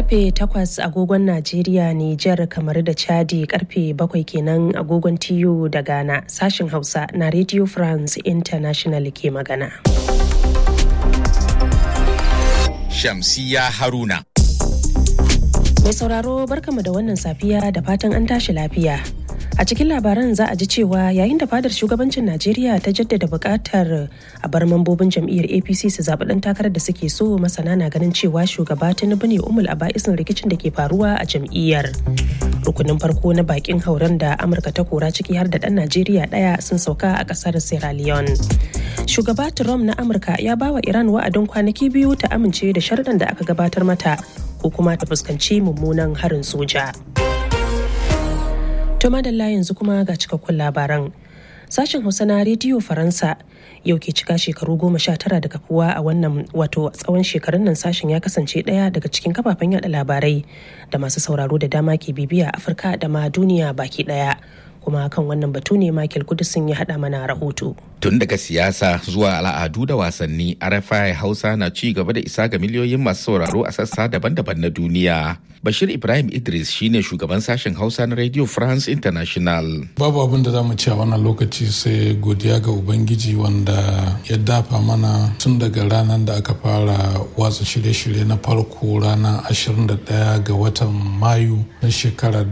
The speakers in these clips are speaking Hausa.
karfe 8 agogon Najeriya, Nijar, kamar da Chadi karfe 7 kenan agogon TU da Ghana sashin Hausa na Radio France International ke magana. Shamsiya Haruna. Mai sauraro barkamu da wannan safiya da fatan an tashi lafiya. A cikin labaran za a ji cewa yayin da fadar shugabancin Najeriya ta jaddada buƙatar a bar mambobin jam'iyyar APC su zaɓi ɗan takarar da suke so masana na ganin cewa shugaba Tinubu ne umul a ba'isin rikicin da ke faruwa a jam'iyyar. Rukunin farko na bakin hauren da Amurka ta kora ciki har da ɗan Najeriya ɗaya sun sauka a ƙasar Sierra Leone. Shugaba Trump na Amurka ya bawa Iran wa'adin kwanaki biyu ta amince da sharɗan da aka gabatar mata ko kuma ta fuskanci mummunan harin soja. To madalla yanzu kuma ga cikakkun labaran. Sashen Hausa na Rediyo Faransa yau ke cika shekaru goma sha tara da kafuwa a wannan wato tsawon shekarun nan sashen ya kasance ɗaya daga cikin kafafen yada labarai da masu sauraro da dama ke bibiya Afirka da ma duniya baki ɗaya. kuma kan wannan batu ne Michael Kudusin ya haɗa mana rahoto. Tun daga siyasa zuwa al'adu da wasanni, RFI Hausa na ci gaba da isa ga miliyoyin masu sauraro a sassa daban-daban na duniya. Bashir Ibrahim Idris shine shugaban sashen Hausa na Radio France International. Babu abin da za mu ci a wannan lokaci sai godiya ga Ubangiji wanda ya dafa mana tun daga ranar da aka fara watsa shirye-shirye na farko ranar 21 ga watan Mayu na shekarar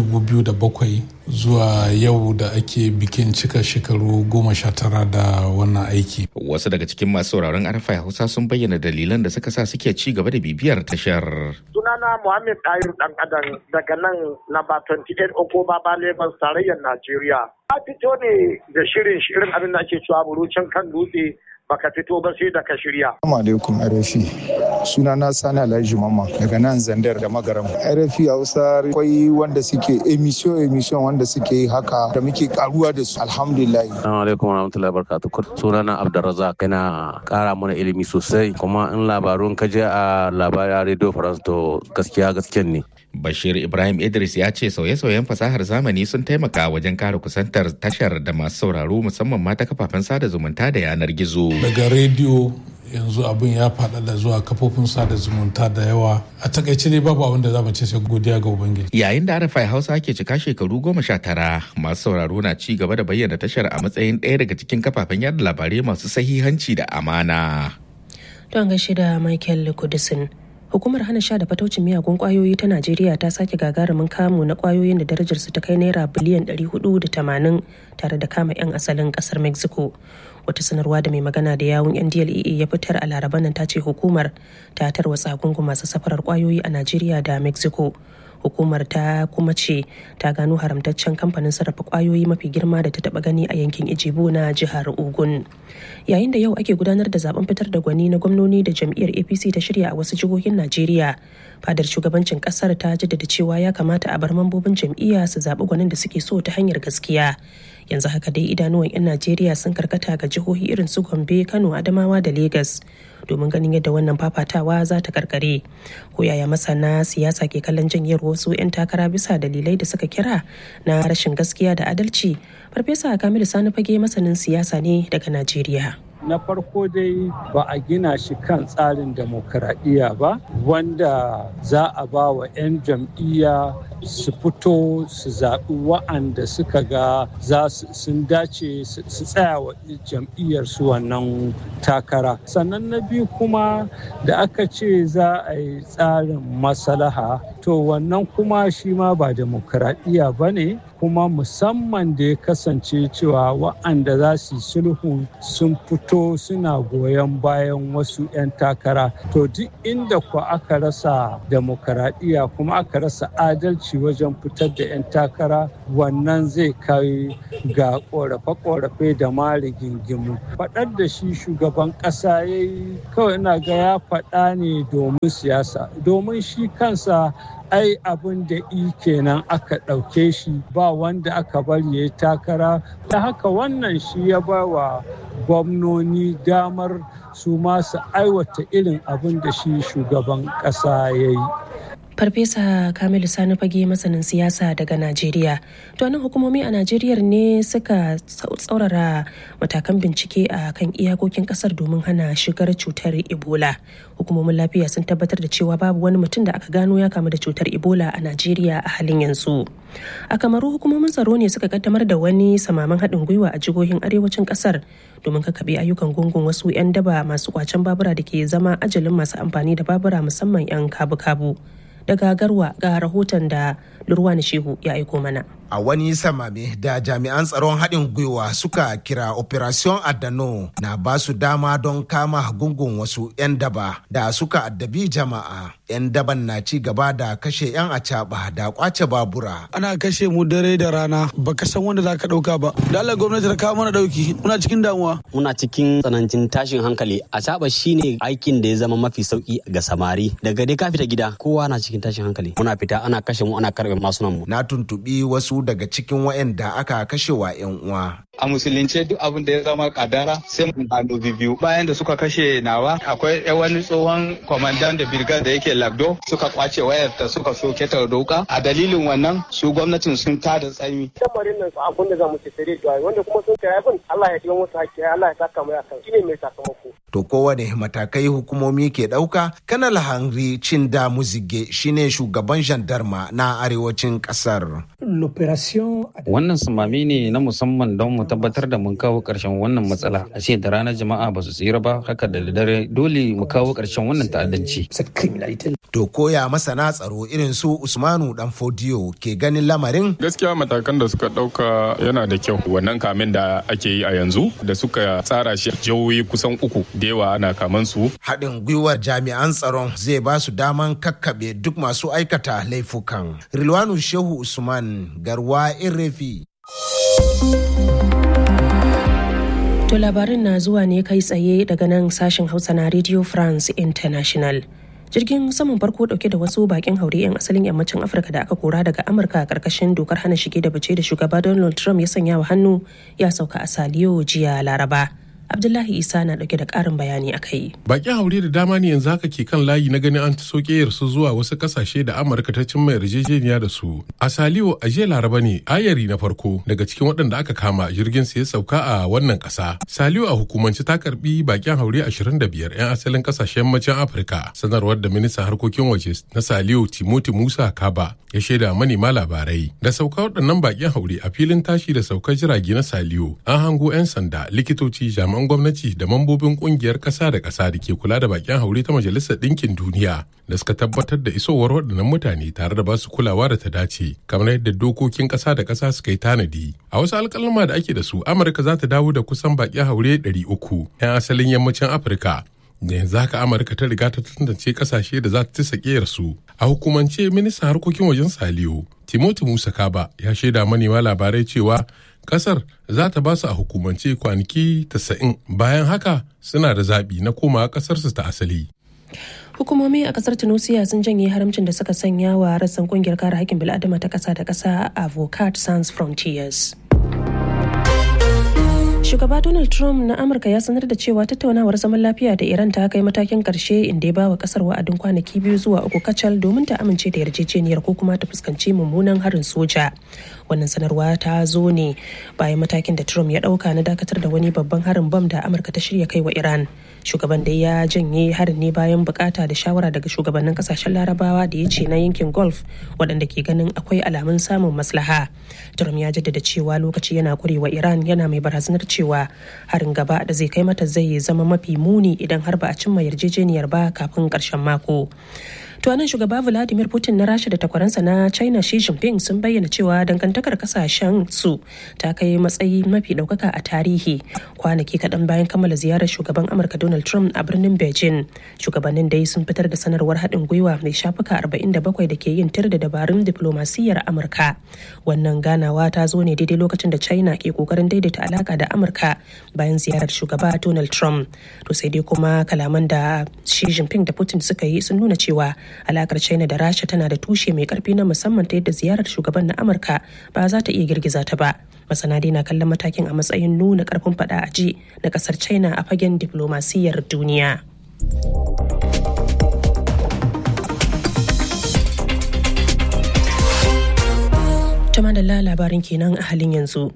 2007 zuwa yau da ake bikin cika shekaru goma sha tara da wannan aiki. Wasu daga cikin masu sauraron arfa Hausa sun bayyana dalilan da suka sa suke ci gaba da bibiyar tashar. Sunana Muhammad Ayur Dan Adam daga nan namba 28 Okoba ba Lagos tarayyar Najeriya. A fito ne da shirin shirin abin da ake cewa burucin kan dutse baka fito ba sai da ka shirya. Assalamu alaikum RFI. Suna na Sani Alhaji Mamma daga nan Zandar da Magaram. RFI Hausa akwai wanda suke emission emission wanda suke yi haka da muke karuwa da su alhamdulillah. Assalamu alaikum warahmatullahi wabarakatuh. Suna na Abdurrazzaq yana kara mana ilimi sosai kuma in labarun ka je a labarin Radio France to gaskiya gaskiyan ne. Bashir Ibrahim Idris ya ce sauye-sauyen fasahar zamani sun taimaka wajen kare kusantar tashar da masu sauraro musamman ma ta kafafen sada zumunta da yanar gizo. Daga rediyo yanzu abin ya faɗaɗa zuwa kafofin sada zumunta da yawa a takaice dai babu abin da za mu ce sai godiya ga ubangiji yayin da arafai hausa ke cika shekaru goma sha tara masu sauraro na ci gaba da bayyana tashar a matsayin ɗaya daga cikin kafafen yada labarai masu sahihanci da amana don gaishe da michael kudisin hukumar hana sha da fataucin miyagun kwayoyi ta najeriya ta sake gagarumin kamu na kwayoyin da darajarsu ta kai naira biliyan 480 tare da kama 'yan asalin kasar mexico wata sanarwa da mai magana da yawun yan dlea ya fitar a laraba nan ta ce hukumar ta tarwatsa gungun masu safarar kwayoyi a najeriya da mexico hukumar ta kuma ce ta gano haramtaccen kamfanin sarrafa kwayoyi mafi girma da ta taba gani a yankin ijibo na jihar ogun yayin da yau ake gudanar da zaben fitar da gwani na gwamnoni da jam'iyyar apc ta shirya a wasu jihohin najeriya fadar shugabancin kasar ta jaddada cewa ya kamata a bar mambobin jam'iyya su zaɓi gwanin da suke so ta hanyar gaskiya yanzu haka dai idanuwan 'yan najeriya sun karkata ga jihohi irin su gombe kano adamawa da Legas. domin ganin yadda wannan fafatawa za ta karkare ko yaya masana siyasa ke kallon janyar wasu 'yan takara bisa dalilai da suka kira na rashin gaskiya da adalci farfesa kamilu sani fage masanin siyasa ne daga najeriya na farko dai ba a gina shi kan tsarin demokuraɗiyya ba wanda za a ba wa 'yan jam'iyya su fito su zaɓi wa'anda suka ga za sun dace su tsaya wa jam'iyyar su wannan takara sannan na biyu kuma da aka ce za a yi tsarin maslaha to wannan kuma shi ma ba demokuraɗiyya ba ne kuma musamman da ya kasance cewa wa'anda za su yi sulhu sun fito suna goyon bayan wasu 'yan takara to duk inda ku aka rasa demokaradiyya kuma aka rasa adalci wajen fitar da 'yan takara wannan zai kai ga korafe-korafe da ma rigingimu faɗar da shi shugaban ƙasa ya yi kawai ina ga ya faɗa ne domin siyasa domin shi kansa ai abin da i kenan aka ɗauke shi ba wanda aka bari ya yi takara ta haka wannan shi ya ba wa gwamnoni damar su masu aiwata irin abin da shi shugaban ƙasa ya yi Farfesa Kamilu Sani fage masanin siyasa daga Najeriya. To nan hukumomi a Najeriya ne suka tsaurara matakan bincike a kan iyakokin kasar domin hana shigar cutar Ebola. Hukumomin lafiya sun tabbatar da cewa babu wani mutum da aka gano ya kamu da cutar Ebola a Najeriya a halin yanzu. A kamaru hukumomin tsaro ne suka kaddamar da wani samaman haɗin gwiwa a jihohin arewacin kasar domin kakaɓe ayyukan gungun wasu 'yan daba masu kwacen babura da ke zama ajalin masu amfani da babura musamman 'yan kabu-kabu. daga garwa ga rahoton da Lurwani Shehu ya aiko mana. a wani samame da jami'an tsaron haɗin gwiwa suka kira operation adano na ba su dama don kama gungun wasu 'yan daba da suka addabi jama'a 'yan daban na ci gaba da kashe 'yan acaba da kwace babura ana kashe mu dare da rana baka san wanda zaka ɗauka ba da Allah gwamnati ta kawo mana ɗauki muna cikin damuwa muna cikin tsanancin tashin hankali acaba shine aikin da ya zama mafi sauki ga samari daga dai ka fita gida kowa na cikin tashin hankali muna fita ana kashe mu ana karɓe masunan mu na tuntubi wasu daga cikin waɗanda aka kashe wa 'yan uwa. A musulunce duk abin da ya zama kadara sai mu hannu biyu. Bayan da suka kashe nawa akwai wani tsohon kwamandan da birgar da yake lagdo suka kwace wayar ta suka soke ta doka. A dalilin wannan su gwamnatin sun tada tsaimi. Lamarin nan abin da za mu ce sai dai wanda kuma sun kai abin Allah ya kiwa musu hakki Allah ya saka mai akan shine mai sakamako. To kowane matakai hukumomi ke ɗauka, Kanal Henry Cinda Muzige shine shugaban jandarma na arewacin ƙasar. Wannan sumami ne na musamman don mu tabbatar da mun kawo ƙarshen wannan matsala. A ce da ranar jama'a ba su tsira ba, haka da dare dole mu kawo ƙarshen wannan ta'addanci. To koya masana tsaro irin su Usmanu Dan Fodiyo ke ganin lamarin? Gaskiya matakan da suka ɗauka yana da kyau. Wannan kamin da ake yi a yanzu da suka tsara shi jihohi kusan uku da yawa ana kaman su. Haɗin gwiwar jami'an tsaron zai ba su daman kakkaɓe duk masu aikata laifukan. Rilwanu Shehu Usman Garwa Irefi. To labarin na zuwa ne kai tsaye daga nan sashen Hausa na Radio France International. jirgin saman farko dauke da wasu bakin haure 'yan asalin yammacin afirka da aka kora daga amurka a karkashin dokar hana shige da bace da shugaba donald trump ya sanya wa hannu ya sauka a saliyo jiya laraba abdullahi isa na dauke da karin bayani a kai bakin haure da dama ne yanzu haka ke kan layi na ganin an soke su zuwa wasu kasashe da amurka ta cimma yarjejeniya da su a saliyo a jiya laraba ne ayari na farko daga cikin waɗanda aka kama jirgin su ya sauka a wannan ƙasa saliyo a hukumance ta karbi bakin haure 25 'yan asalin kasashen yammacin afirka sanarwar da ministan harkokin waje na saliyo timoti musa kaba ya shaida manema labarai da sauka waɗannan bakin haure a filin tashi da saukar jirage na saliyo an hango 'yan sanda likitoci jami'an jami'an gwamnati da mambobin kungiyar ƙasa da ƙasa da ke kula da bakin haure ta majalisar ɗinkin duniya da suka tabbatar da isowar waɗannan mutane tare da ba su kulawa da ta dace kamar yadda dokokin ƙasa da ƙasa suka yi tanadi a wasu alƙalma da ake da su amurka za ta dawo da kusan bakin haure 300 'yan asalin yammacin afirka da yanzu haka amurka ta riga ta tantance kasashe da za ta tisa su a hukumance ministan harkokin wajen saliyo timoti musa kaba ya shaida manema labarai cewa kasar za ta ba su a hukumance kwanaki 90 bayan haka suna da zaɓi na komawa ƙasarsu ta asali hukumomi a kasar tunisia sun janye haramcin da suka sanya wa rassan kungiyar kare haƙƙin bil'adama ta ƙasa da ƙasa avocat sans frontiers Shugaba Donald Trump na Amurka ya sanar da cewa tattaunawar zaman lafiya da Iran ta kai matakin karshe inda ya ba wa kasar wa'adin kwanaki biyu zuwa uku kacal domin ta amince da yarjejeniyar ko kuma ta fuskanci mummunan harin soja. Wannan sanarwa ta zo ne bayan matakin da Trump ya dauka na dakatar da wani babban harin bam da Amurka ta shirya kai wa Iran. Shugaban da ya janye harin ne bayan bukata da shawara daga shugabannin kasashen Larabawa da ya ce na yankin Gulf waɗanda ke ganin akwai alamun samun maslaha. Trump ya jaddada cewa lokaci yana kurewa Iran yana mai barazanar cewa harin gaba da zai kai mata zai zama mafi muni idan har ba a cimma yarjejeniyar ba kafin ƙarshen mako. To nan shugaba Vladimir Putin na Rasha da takwaransa na China Xi Jinping sun bayyana cewa dangantakar kasashen su ta kai matsayi mafi daukaka a tarihi kwanaki kaɗan bayan kammala ziyarar shugaban Amurka Donald Trump a birnin Beijing. Shugabannin dai sun fitar da sanarwar haɗin gwiwa mai shafuka 47 da ke yin tir da dabarun diplomasiyyar Amurka. Wannan ganawa ta zo ne daidai lokacin da China ke kokarin daidaita alaka da Amurka bayan ziyarar shugaba Donald Trump. To sai dai kuma kalaman da Xi Jinping da Putin suka yi sun nuna cewa alakar china da rasha tana da tushe mai karfi na musamman ta yadda ziyarar shugaban na amurka ba za ta iya girgiza ta ba masana dai na kallon matakin a matsayin nuna karfin fada a ji na kasar china a fagen diplomasiyyar duniya madalla labarin kenan a halin yanzu.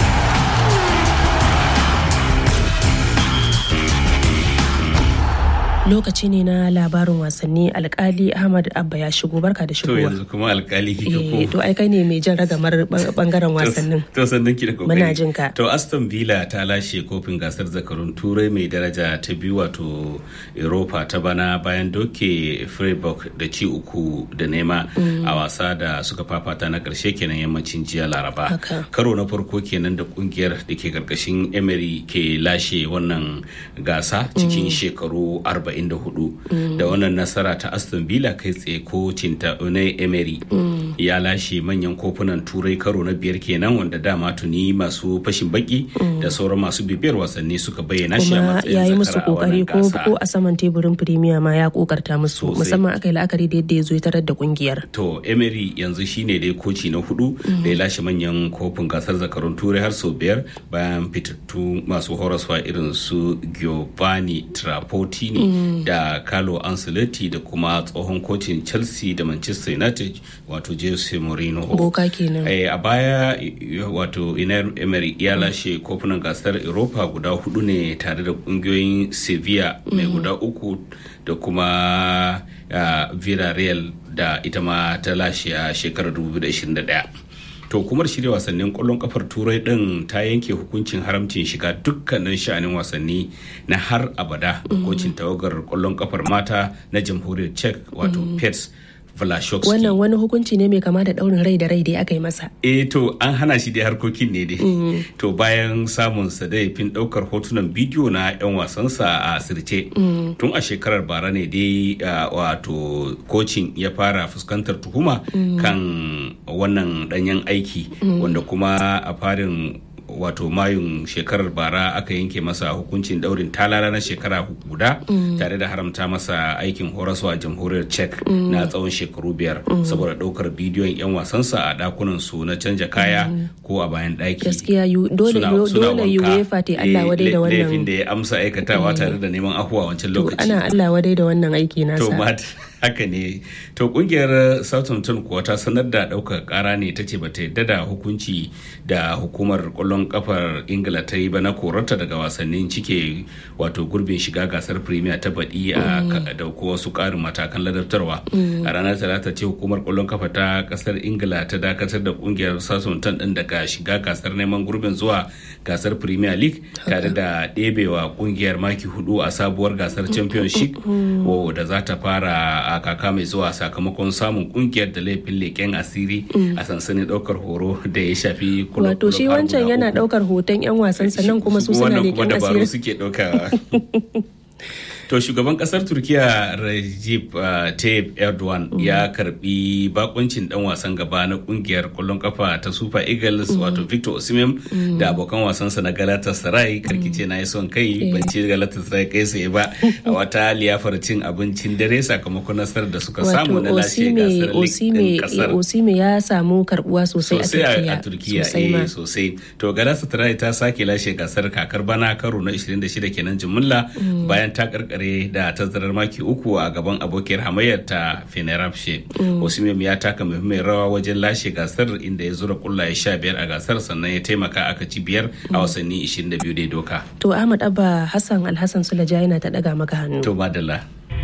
lokaci ne na labarin wasanni alkali ahmad abba ya shigo barka da shigowa to yanzu kuma alkali kika ko to ai kai ne mai jan ragamar bangaren wasannin to sannan ki da kokari muna jin ka to aston villa ta lashe kofin gasar zakarun turai mai daraja ta biyu wato europa ta bana bayan doke freiburg da ci uku da nema a wasa da suka fafata na karshe kenan yammacin jiya laraba karo na farko kenan da kungiyar da ke karkashin emery ke lashe wannan gasa cikin shekaru 40 44 da wannan nasara ta aston villa kai tsaye kocin ta unai emery ya lashe manyan kofunan turai karo na biyar kenan wanda dama tuni masu fashin baki da sauran masu bibiyar wasanni suka bayyana shi a matsayin ya yi musu kokari ko ko a saman teburin premier ma ya kokarta musu musamman aka yi la'akari da yadda ya zo ya tarar da kungiyar to emery yanzu shine dai koci na hudu da ya lashe manyan kofin gasar zakarun turai har sau biyar bayan fitattu masu horaswa irin su giovanni trapattini da Carlo Ancelotti da kuma tsohon kocin Chelsea da Manchester United wato Jose Mourinho. Boka kenan. Eh, a baya wato Iner Emery ya lashe kofunan gasar Europa guda hudu ne tare da kungiyoyin Sevilla mai guda uku da kuma uh, Villarreal da ita ma ta lashe a shekarar 2021. to hukumar shirya wasannin kwallon kafar turai din ta yanke hukuncin haramcin shiga dukkanin sha'anin wasanni na har abada ga kocin tawagar kwallon kafar mata na jamhuriyar czech wato pets Vlashowski. Wannan wani hukunci ne mai kama da daurin rai da rai da aka yi masa. Eh to an hana shi da harkokin ne dai. To bayan samun sa da fin daukar hotunan bidiyo na 'yan wasansa a sirce. Tun a shekarar bara ne dai wato kocin ya fara fuskantar tuhuma kan wannan danyen aiki wanda kuma a farin wato mayun shekarar bara aka yanke masa hukuncin daurin talala na shekara guda tare da haramta masa aikin horaswa a jamhuriyar czech na tsawon shekaru biyar saboda daukar bidiyon 'yan wasansa a dakunan su na canja kaya ko a bayan daki gaskiya dole dole uefa ta Allah wadai da wannan laifin da ya amsa aikatawa tare da neman afuwa wancan lokaci ana Allah wadai da wannan aiki nasa haka ne to kungiyar southampton kuwa ta sanar da ɗaukar kara ne ta ce bata yadda da hukunci da hukumar kwallon kafar ingila ta yi ba na korarta daga wasannin cike wato gurbin shiga gasar premier ta baɗi a da wasu ƙarin matakan ladabtarwa a ranar talata ce hukumar kwallon kafa ta kasar ingila ta dakatar da kungiyar southampton ɗin daga shiga gasar neman gurbin zuwa gasar premier league tare da ɗebewa kungiyar maki hudu a sabuwar gasar championship da za ta fara a kaka mai zuwa sakamakon samun kungiyar da laifin leƙen asiri a sansanin ɗaukar horo da ya shafi wato shi wancan yana ɗaukar hoton 'yan wasan sannan kuma su suna leƙen asiri suke ɗaukawa To shugaban kasar Turkiya Recep uh, Tayyip Erdogan mm. ya karbi bakuncin dan wasan gaba na kungiyar kwallon kafa ta Super Eagles mm. wato Victor Osimhen mm. da abokan wasansa na Galatasaray karkice na yi son kai ban ci Galatasaray kai sai ba a wata liyafar cin abincin dare sakamakon nasarar da suka samu na lashe gasar Osime, kasar. Osime ya samu karbuwa sosai a Turkiya. a Turkiya eh, sosai. To Galatasaray ta sake lashe gasar kakar bana karo na 26 kenan jimilla bayan ta karkar kare da tazarar maki uku a gaban abokiyar hamayyar ta fenerbahce osimhen ya taka muhimmiyar rawa wajen lashe gasar inda ya zura kullaye sha biyar a gasar sannan ya taimaka aka ci biyar a wasanni 22 dai doka to ahmad abba hassan alhassan sulaja yana ta daga maka hannu to madalla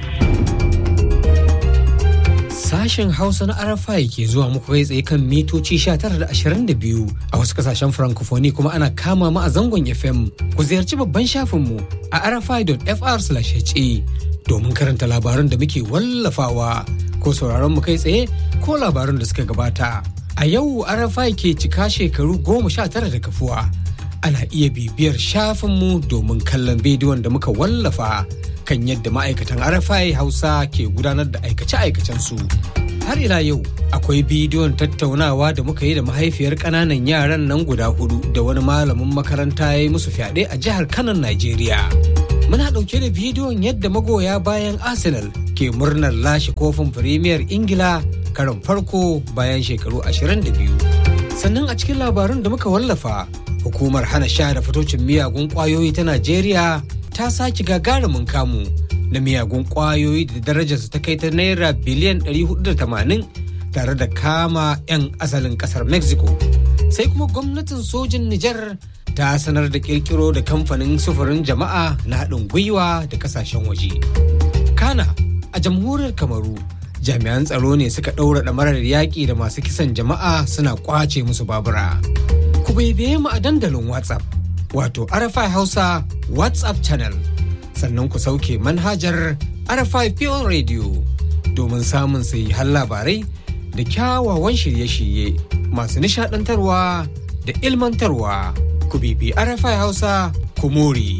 Sashen Hausa na RFI ke zuwa muku kai tsaye kan mitoci 1922 a wasu kasashen Francophonie kuma ana kama mu a zangon FM. Ku ziyarci babban shafinmu a rfi.fr/ha domin karanta labaran da muke wallafawa ko sauraron mu kai tsaye ko labaran da suka gabata. A yau RFI ke cika shekaru goma sha tara da kafuwa. Ana iya bibiyar shafinmu domin kallon bidiyon da muka wallafa. kan yadda ma'aikatan RFI Hausa ke gudanar da aikace-aikacensu. Har ila yau akwai bidiyon tattaunawa da muka yi da mahaifiyar ƙananan yaran nan guda hudu da wani malamin makaranta ya yi musu fyaɗe a jihar Kanan, Najeriya. Muna ɗauke da bidiyon yadda magoya bayan Arsenal ke murnar lashe kofin Firimiyar Ingila karon farko bayan shekaru 22. Sannan a cikin labarun da muka wallafa, hukumar hana sha da fitocin miyagun ƙwayoyi ta Najeriya ta sake gagarumin kamu na miyagun kwayoyi da darajarsu ta kai ta naira biliyan 480 tare da kama 'yan asalin kasar mexico sai kuma gwamnatin sojin nijar ta sanar da kirkiro da kamfanin sufurin jama'a na haɗin gwiwa da kasashen waje kana a jamhuriyar kamaru jami'an tsaro ne suka ɗaura ɗamarar yaƙi da masu kisan jama'a suna ƙwace musu babura ku baibaye mu a dandalin whatsapp wato arafai hausa whatsapp channel sannan ku sauke manhajar arafai pure radio domin samun har labarai da kyawawan shirye-shirye masu nishadantarwa da ilmantarwa ku bibi arafai hausa ku more.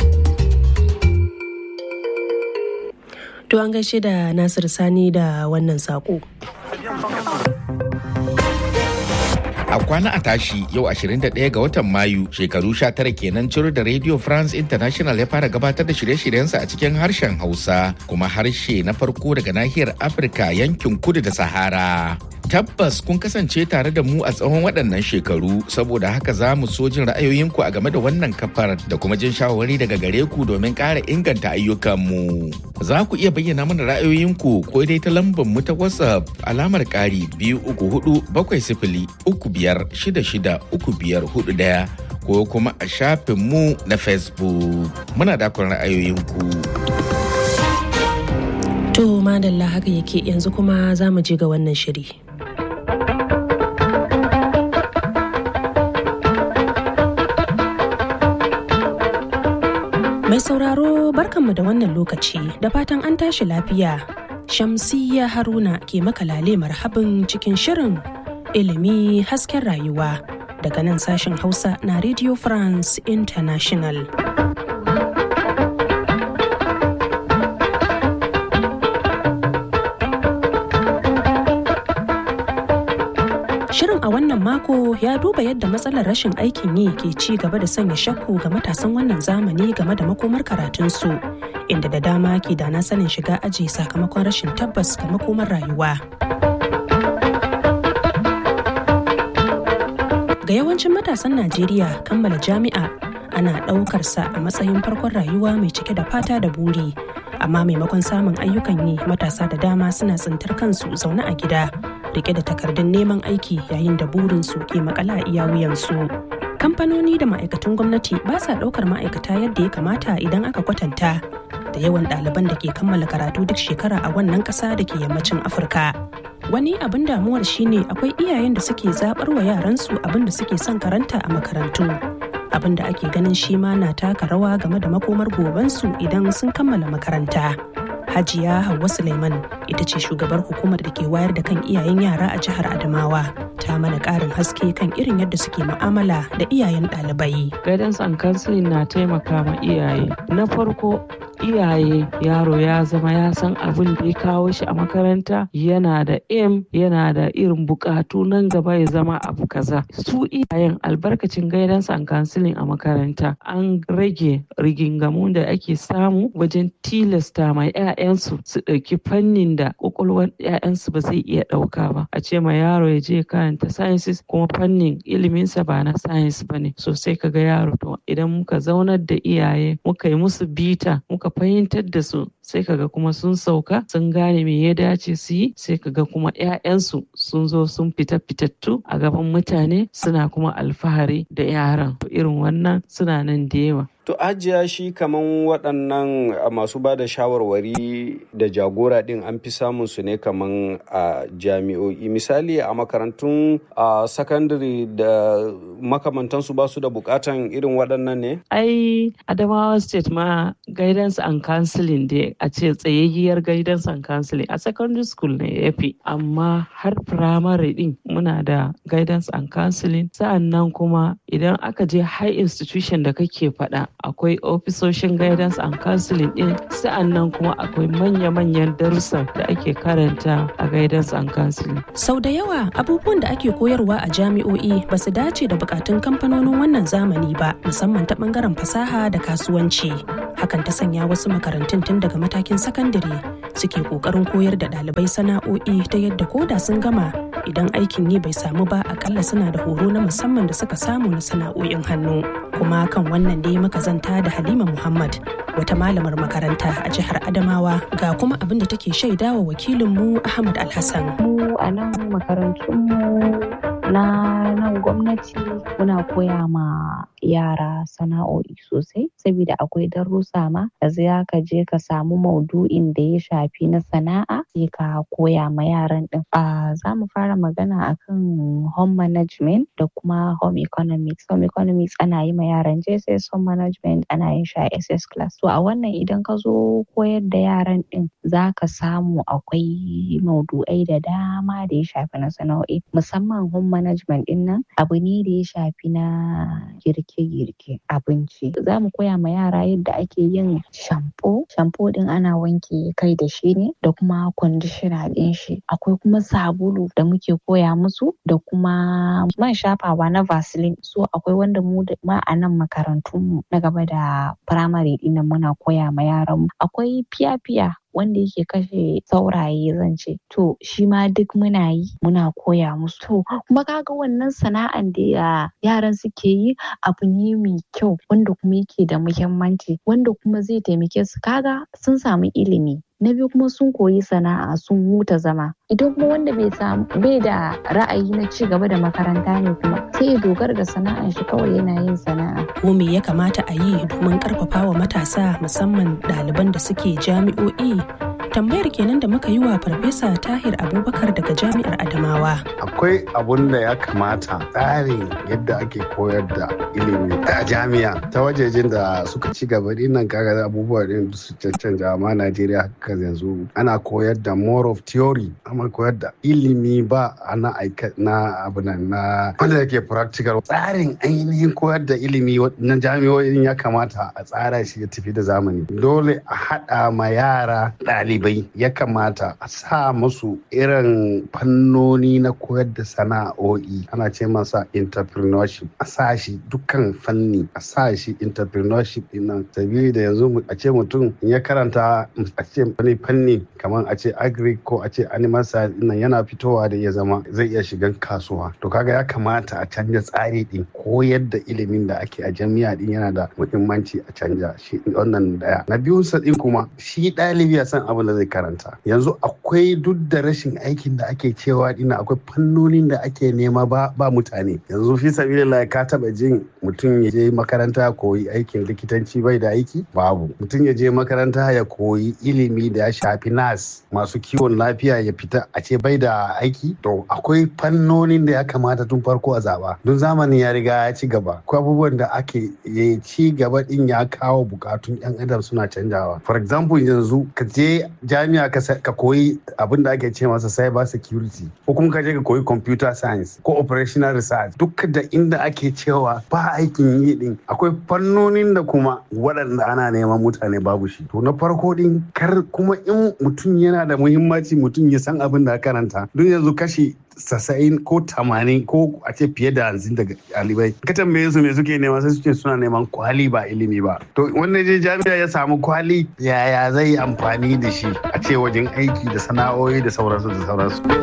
To an gaishe da Nasir Sani da wannan saƙo. a kwana a tashi yau 21 ga watan mayu shekaru 19 kenan ciro da radio france international ya fara gabatar da shirye-shiryensa a cikin harshen hausa kuma harshe na farko daga nahiyar afirka yankin kudu da sahara tabbas kun kasance tare da mu a tsawon waɗannan shekaru saboda haka za mu so jin ra'ayoyinku a game da wannan kafar da kuma jin shawarwari daga gare ku domin ƙara inganta ayyukanmu za ku iya bayyana mana ra'ayoyinku ko dai ta lambar mu ta whatsapp alamar ƙari biyu uku hudu bakwai sifili uku biyar shida shida uku biyar hudu ɗaya ko kuma a shafin mu na facebook muna dakon ra'ayoyinku. To madalla haka yake yanzu kuma za mu je ga wannan shiri. Mai sauraro barkanmu da wannan lokaci da fatan an tashi lafiya. Shamsiyya Haruna ke makalale marhabin cikin shirin ilimi hasken rayuwa daga nan sashen Hausa na Radio France International. Shirin a wannan mako ya duba yadda matsalar rashin aikin yi ke ci gaba da sanya shakku ga matasan wannan zamani game da makomar karatunsu, inda da dama ke da na sanin shiga aji sakamakon rashin tabbas ga makomar rayuwa. Ga yawancin matasan Najeriya kammala jami'a ana ɗaukarsa a matsayin farkon rayuwa mai cike da fata da buri. Amma maimakon samun ayyukan yi matasa da dama suna tsintar kansu zaune a gida rike da takardun neman aiki yayin da burinsu ke makala a iya wuyansu. Kamfanoni da ma'aikatan gwamnati ba sa ɗaukar ma'aikata yadda ya kamata idan aka kwatanta da yawan ɗaliban da ke kammala karatu duk shekara a wannan ƙasa da ke yammacin Afirka. Wani abin damuwar shine akwai iyayen da suke zaɓar wa yaransu abin da suke son karanta a makarantu. Abin da ake ganin shi ma na taka rawa game da makomar gobensu idan sun kammala makaranta. Hajiya Hauwa Suleiman ita ce shugabar hukumar da ke wayar da kan iyayen yara a jihar Adamawa. Ta mana ƙarin haske kan irin yadda suke mu'amala da iyayen ɗalibai. Guidance and counseling na taimaka ma iyaye. Na farko iyaye yaro ya zama ya san abin da ya kawo shi a makaranta yana da aim yana da irin bukatu nan gaba ya zama abu kaza su iyayen albarkacin guidance and counseling a makaranta an rage rigingamu da ake samu wajen tilasta ma 'ya'yansu su ɗauki fannin da kwakwalwar 'ya'yansu ba zai iya ɗauka ba a ce ma yaro ya je karanta sciences kuma fannin iliminsa ba na science ba ne so sai kaga yaro to idan muka zaunar da iyaye muka yi musu bita muka fahimtar da su sai kaga kuma sun sauka sun gane me ya dace su yi sai kaga kuma 'ya'yansu sun zo sun fita fitattu a gaban mutane suna kuma alfahari da yaran irin wannan suna nan da yawa To ajiya shi kaman waɗannan masu ba da shawarwari da jagora ɗin an fi samun su ne kaman a jami'o'i misali a makarantun a sakandare da makamantansu ba su da bukatan irin waɗannan ne? Ai Adamawa State ma guidance and counseling dai a ce tsayayyiyar guidance and counseling a secondary school ne ya fi amma har primary ɗin muna da guidance and counseling sa'an nan kuma idan aka je high institution da kake faɗa akwai ofisoshin guidance and counseling din sa'annan kuma akwai manya-manyan darussa da ake karanta a guidance and counseling. Sau da yawa abubuwan da ake koyarwa a jami'o'i ba su dace da bukatun kamfanonin wannan zamani ba musamman ta bangaren fasaha da kasuwanci. Hakan ta sanya wasu makarantun tun daga matakin sakandare suke kokarin koyar da ɗalibai sana'o'i ta yadda koda sun gama idan aikin yi bai samu ba akalla suna da horo na musamman da suka samu na sana'o'in hannu. kuma kan wannan dai muka zanta da halima muhammad wata malamar makaranta a jihar adamawa ga kuma abin da take shaidawa wakilinmu ahmad alhassan mu a nan makarantunmu na nan gwamnati muna koya ma yara sana'o'i sosai saboda akwai darussa ma da za ka je ka samu maudu'in da ya shafi na sana'a sai ka koya ma yaran din a za mu fara magana akan home management da kuma home economics home economics ana yi ma yaran jss home management ana yin shi a ss class to a wannan idan ka zo koyar da yaran din za ka samu akwai maudu'ai da dama da ya shafi na sana'o'i musamman home management din nan abu ne da ya shafi na girke-girke abinci za mu koya ma yara yadda ake yin shampo shampo din ana wanke kai da shi ne da kuma conditioner din shi akwai kuma sabulu da muke koya musu da kuma man shafawa na vaseline so akwai wanda mu da ma a nan makarantun mu na gaba da primary din muna koya ma yaran mu akwai fiya-fiya wanda yake kashe sauraye zan ce to shi ma duk muna yi muna koya musu to kuma kaga wannan sana'an da yaran suke yi abu ne mai kyau wanda kuma yake da muhimmanci wanda kuma zai taimake su kaga sun samu ilimi na biyu kuma sun koyi sana'a sun huta zama idan kuma wanda bai samu bai da ra'ayi na ci gaba da makaranta ne kuma sai ya dogara da sana'an shi kawai yana yin sana'a ko me ya kamata a yi domin karfafa wa matasa musamman ɗaliban da suke jami'o'i tambayar kenan da muka yi wa farfesa tahir abubakar daga jami'ar adamawa akwai abun da ya kamata tsarin yadda ake koyar da ilimi a jami'a ta wajejen da suka ci gaba dinnan kaga abubuwa din su cancanta amma najeriya haka yanzu ana koyar da more of theory amma koyar da ilimi ba na aika na abu nan na wanda yake practical tsarin ainihin koyar da ilimi na jami'o'in ya kamata a tsara shi ya tafi da zamani dole a haɗa ma yara ɗalibai ya kamata a sa musu irin fannoni na koyar da sana'o'i ana ce masa entrepreneurship a sa shi dukkan fanni a sa shi entrepreneurship din nan sabili da yanzu a ce mutum ya karanta a ce wani fanni kamar a ce agri ko a ce animal science nan yana fitowa da ya zama zai iya shigan kasuwa to kaga ya kamata a canja tsari din koyar da ilimin da ake a jami'a din yana da muhimmanci a canja shi wannan daya na biyun sa din kuma shi ɗalibi ya san abin da zai karanta yanzu akwai duk da rashin aikin da ake cewa dina akwai fannonin da ake nema ba ba mutane yanzu fi sabilillah ka taba jin mutum ya je makaranta ya koyi aikin likitanci bai da aiki babu mutum ya je makaranta ya koyi ilimi da ya shafi nas masu kiwon lafiya ya fita a ce bai da aiki to akwai fannonin da ya kamata tun farko a zaba don zamanin ya riga ya ci gaba akwai abubuwan da ake ya ci gaba din ya kawo bukatun yan adam suna canjawa for example yanzu ka je jami'a ka koyi abin da ake ce masa cyber security ko kuma ka je ka koyi computer science ko operational research duk da inda ake cewa ba aikin yi din akwai fannonin da kuma waɗanda ana neman mutane babu shi to na farko din kar kuma in mutum yana da muhimmanci mutum ya san abin da karanta don yanzu kashi sassa'in ko tamanin ko a ce fiye da hamsin daga ɗalibai ka tambaye su me suke nema sai suke suna neman kwali ba ilimi ba to wanda je jami'a ya samu kwali yaya zai yi amfani da shi a ce wajen aiki da sana'o'i da sauransu da sauransu